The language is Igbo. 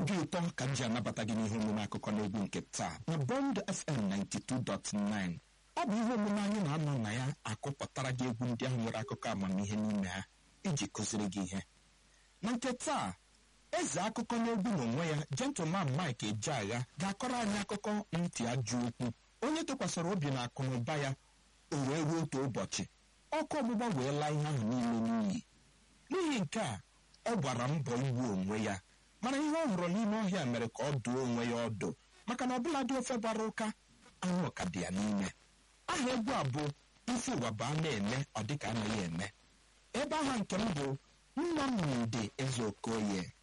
obi ụtọ ka m ji anabata gị n'ihe omume akụkọ n'egwu nke taa na bond fm 92.9 ọ bụ ihe omume anyị na-anọ na ya akụpụtara gị egwu ndị ahụ nwere akụkọ amamihe n'ime ha iji kụziri gị ihe na nke taa eze akụkọ n'egwu n'onwe ya gentleman mike ejeagha ga-akọrọ anyị akụkọ ntị ajọ okwu onye tụkwasịrị obi na akụ na ụba ya o wee ruo otu ụbọchị ọkụ ọgbụgba wee laa ihe ahụ niile n'iyi n'ihi nke a ọ gbara mbọ igbu onwe ya mana ihe ọ hụrụ n'ime ọhịa mere ka ọ dụọ onwe ya ọdụ maka na ọbụladị ofe gbara ụka anwụ ka dị ya n'ime aha egwu a bụ ife ụwa bụ a na-eme ọ dịka anaghị eme ebe aha nke m bụ Nnamdi Ezeokoye